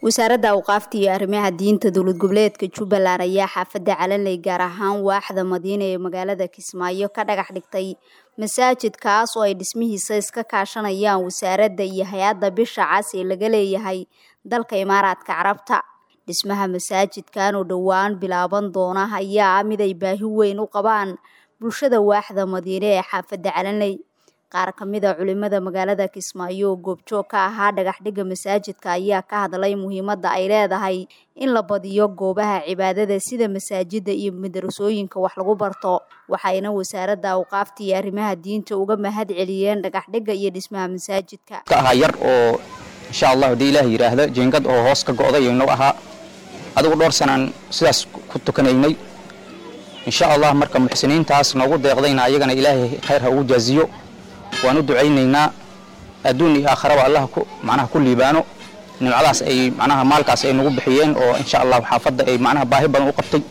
wasaaradda awqaafta iyo arrimaha diinta dowlad goboleedka jubbaland ayaa xaafadda calanley gaar ahaan waaxda madiina ee magaalada kismaayo ka dhagax dhigtay masaajid kaas oo ay dhismihiisa iska kaashanayaan wasaaradda iyo hay-adda bisha cas ee laga leeyahay dalka imaaraadka carabta dhismaha masaajidkan oo dhowaan bilaaban doona ayaa ah mid ay baahi weyn u qabaan bulshada waaxda madiine ee xaafadda calanley qaar ka mid a culimada magaalada kismaayo oo goobjoog ka ahaa dhagaxdhigga masaajidka ayaa ka hadlay muhiimadda ay leedahay in la badiyo goobaha cibaadada sida masaajida iyo madarasooyinka wax lagu barto waxayna wasaaradda awqaafta iyo arrimaha diinta uga mahad celiyeen dhagaxdhigga iyo dhismaha masaajidka ka ahaa yar oo insha allah haddii ilaah yidhaahda jeengad oo hoos ka go'day inuu ahaa adigu dhowr sanaan sidaas ku tukanaynay insha allah marka muxsiniintaas noogu deeqdayna ayagana ilaahay khayr ha ugu jaaziyo waan u ducaynaynaa adduun iyo aakharaba allah macnaha ku liibaano nimcadaas ay macnaha maalkaas ay nagu bixiyeen oo insha allah xaafadda ay macnaha baahi badan u qabtay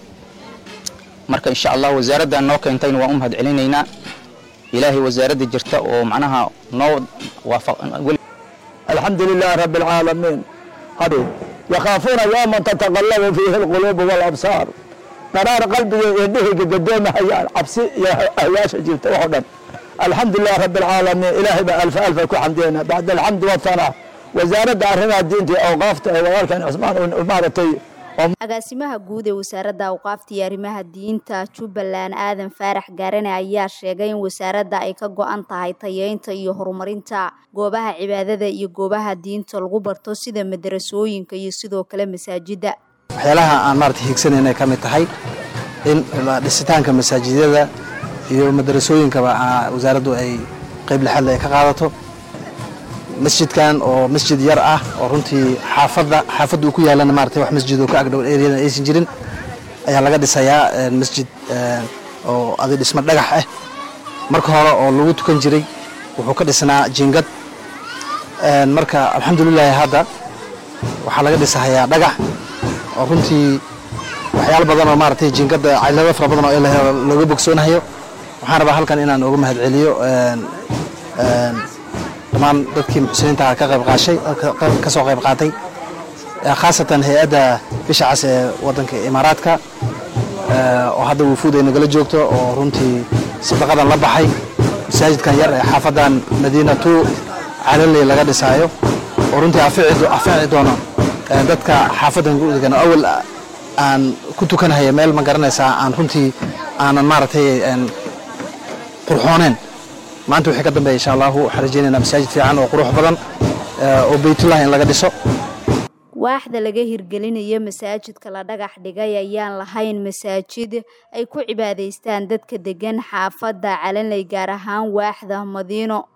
marka insha allah wasaaraddan noo keentayna waan u mahad celinaynaa ilaahay wasaaradda jirta oo macnaha noo waafaq الحمد لله رب العالمين هذه يخافون يوما تتقلب فيه القلوب والابصار قرار قلبي يديه قدام هيان عبسي يا هياش جبت وحدا الحمد لله رب العالمين إلهي بألف ألف كو حمدينا بعد الحمد والثناء وزارة أرهنا دينتي أوقافت وغالكن عثمان ومارتي agaasimaha guud ee wasaaradda awqaafta iyo arrimaha diinta jubbaland aadan faarax gaarane ayaa sheegay in wasaaradda ay ka go-an tahay tayeynta iyo horumarinta goobaha cibaadada iyo goobaha diinta lagu barto sida madarasooyinka iyo sidoo kale masaajidda waxyaalaha aan maarata hiigsanayna ka mid tahay in dhisitaanka masaajidada iyo madarasooyinkaba wasaaraddu ay qayb lixaadle ay ka qaadato masjidkan oo masjid yar ah oo runtii xaafadda xaafadda uu ku yaalana maarata wax masjid oo ka agdhow ereyadan aysan jirin ayaa laga dhisayaa masjid oo adi dhismo dhagax ah marka hore oo lagu tukan jiray wuxuu ka dhisnaa jingad marka alxamdulilahi hadda waxaa laga dhisahayaa dhagax oo runtii waxyaalo badan oo maaratay jingadda caylado fara badan oo looga bogsoonahayo waxaan rabaa halkan inaan uga mahad celiyo dhammaan dadkii muxsiniinta ka qayb qaashay ka soo qayb qaatay khaasatan hay-adda bisha cas ee waddanka imaaraadka oo hadda wufuud ay nagala joogto oo runtii sadaqadan la baxay masaajidkan yar ee xaafaddan madiina tu calaley laga dhisaayo oo runtii afici doono dadka xaafaddan gudegan oo awal aan ku tukanahaya meel ma garanaysaa aan runtii aanan maaragtay qurxooneen maanta wixii ka dambeeya insha allahu waxaan rajaynaynaa masaajid fiican oo qurux badan oo baytullah in laga dhiso waaxda laga hirgelinayo masaajidka la dhagax dhigay ayaan lahayn masaajid ay ku cibaadaystaan dadka degan xaafadda calanley gaar ahaan waaxda madiino